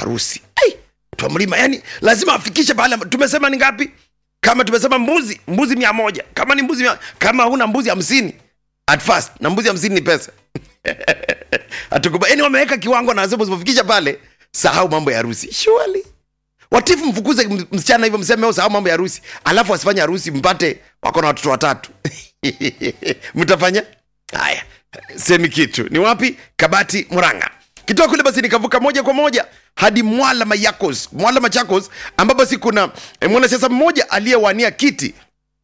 harusi hey, twa mlima yani lazima afikishe pale tumesema ni ngapi kama tumesema mbuzi mbuzi mia moja kama ni mbuzi mia, kama huna mbuzi hamsini at first na mbuzi hamsini ni pesa hatukuba yani wameweka kiwango na wasema usipofikisha pale sahau mambo ya harusi surely watifu mfukuze m- msichana hivyo mseme "Oh, sahau mambo ya harusi alafu asifanye harusi mpate wako na watoto watatu mtafanya haya semi kitu ni wapi kabati muranga kitoka kule basi nikavuka moja kwa moja hadi mwala mayakos mwala machakos ambapo basi kuna eh, mwanasiasa mmoja aliyewania kiti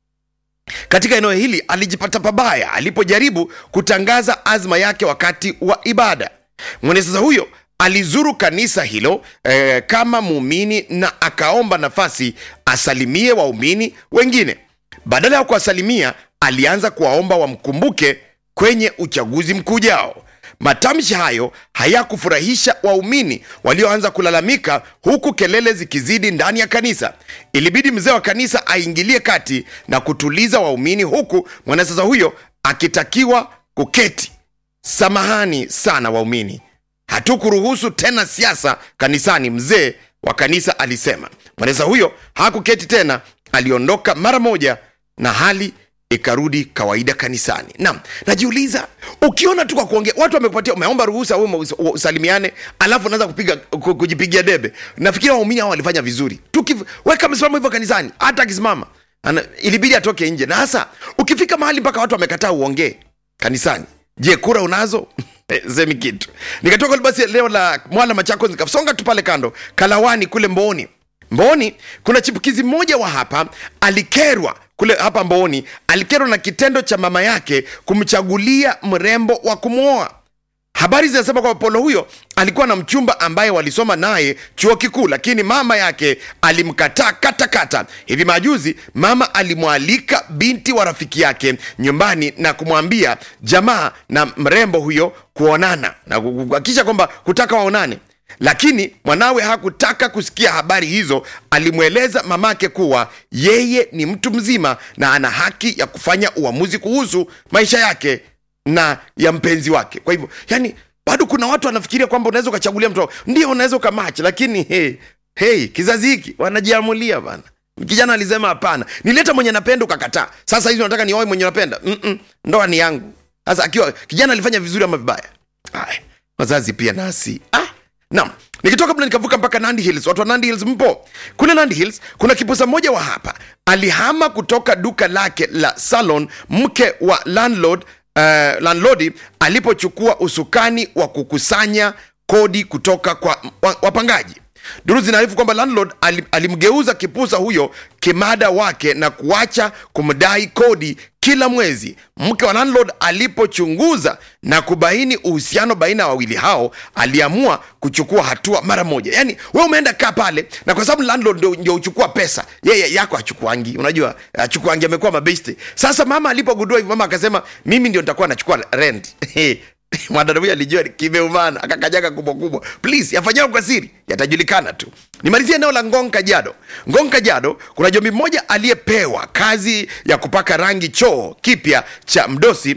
katika eneo hili alijipata pabaya alipojaribu kutangaza azma yake wakati wa ibada mwanasiasa huyo alizuru kanisa hilo eh, kama muumini na akaomba nafasi asalimie waumini wengine badala ya kuwasalimia alianza kuwaomba wamkumbuke kwenye uchaguzi mkuu ujao matamshi hayo hayakufurahisha waumini walioanza kulalamika huku kelele zikizidi ndani ya kanisa ilibidi mzee wa kanisa aingilie kati na kutuliza waumini huku mwanasiasa huyo akitakiwa kuketi samahani sana waumini hatukuruhusu tena siasa kanisani mzee wa kanisa alisema mwanasiasa huyo hakuketi tena aliondoka mara moja na hali ikarudi kawaida kanisani naam najiuliza ukiona tu kwa kuongea watu wamekupatia umeomba ruhusa wewe ume- usalimiane alafu unaanza kupiga ku- kujipigia debe nafikiri waumini hao walifanya vizuri tukiweka msimamo hivyo kanisani hata akisimama ana- ilibidi atoke nje na hasa ukifika mahali mpaka watu wamekataa uongee kanisani je kura unazo semi kitu nikatoka basi leo la mwala machako nikasonga tu pale kando kalawani kule mbooni mbooni kuna chipukizi mmoja wa hapa alikerwa kule hapa mbooni alikerwa na kitendo cha mama yake kumchagulia mrembo wa kumwoa habari zinasema kwamba polo huyo alikuwa na mchumba ambaye walisoma naye chuo kikuu lakini mama yake alimkataa katakata hivi majuzi mama alimwalika binti wa rafiki yake nyumbani na kumwambia jamaa na mrembo huyo kuonana na kuhakikisha kwamba kutaka waonane lakini mwanawe hakutaka kusikia habari hizo alimweleza mamake kuwa yeye ni mtu mzima na ana haki ya kufanya uamuzi kuhusu maisha yake na ya mpenzi wake kwa hivyo yani bado kuna watu wanafikiria kwamba unaweza ukachagulia mtu wako. ndio unaweza ukamachi lakini hey, hey, kizazi hiki wanajiamulia bana kijana alisema hapana nileta mwenye napenda ukakataa sasa hizi unataka nioe mwenye napenda Mm-mm, ndoa ni yangu sasa akiwa kijana alifanya vizuri ama vibaya Aya, wazazi pia nasi ah, naam nikitoka pale nikavuka mpaka nandi hills watu wa nandi hills mpo kule nandi hills kuna kipusa mmoja wa hapa alihama kutoka duka lake la salon mke wa landlord uh, landlodi alipochukua usukani wa kukusanya kodi kutoka kwa wa- wapangaji duru zinaarifu kwamba landlord ali- alimgeuza kipusa huyo kimada wake na kuacha kumdai kodi kila mwezi mke wa landlord alipochunguza na kubaini uhusiano baina ya wawili hao aliamua kuchukua hatua mara moja yaani we umeenda kaa pale na kwa sababu landlord ndio- ndio uchukua pesa yeye yako achukuangi unajua achukuangi amekuwa mabeste sasa mama alipogundua hivyo mama akasema mimi ndio nitakuwa nachukua rent mwanadada huyu alijua kimeumana akakanyaga kubwa kubwa please yafanyao kwa siri yatajulikana tu nimalizie eneo la ngong kajado ngong kajado kuna jombi mmoja aliyepewa kazi ya kupaka rangi choo kipya cha mdosi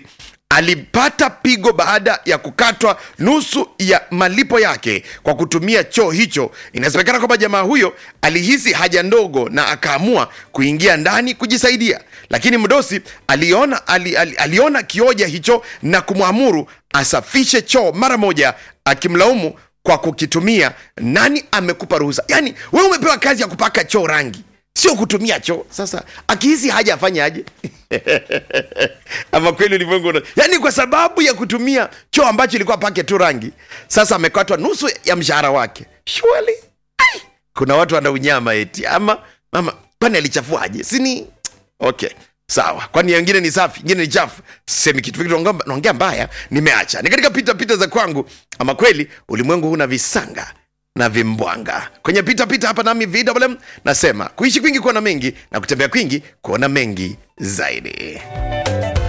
alipata pigo baada ya kukatwa nusu ya malipo yake kwa kutumia choo hicho inasemekana kwamba jamaa huyo alihisi haja ndogo na akaamua kuingia ndani kujisaidia lakini mdosi aliona, ali, ali, aliona kioja hicho na kumwamuru asafishe choo mara moja akimlaumu kwa kukitumia nani amekupa ruhusa yaani wewe umepewa kazi ya kupaka choo rangi sio kutumia choo sasa akihisi haja afanye aje ama kweli ulimwengu una- yaani kwa sababu ya kutumia choo ambacho ilikuwa pake tu rangi sasa amekatwa nusu ya mshahara wake shwali kuna watu wana unyama eti ama mama kwani alichafuaje sini okay sawa kwani wengine ni safi ingine ni chafu semi kitu Fikiri naongea- naongea mbaya nimeacha ni katika pita pita za kwangu ama kweli ulimwengu huna visanga na vimbwanga kwenye pita pita hapa nami vwm nasema kuishi kwingi kuona mengi na kutembea kwingi kuona mengi zaidi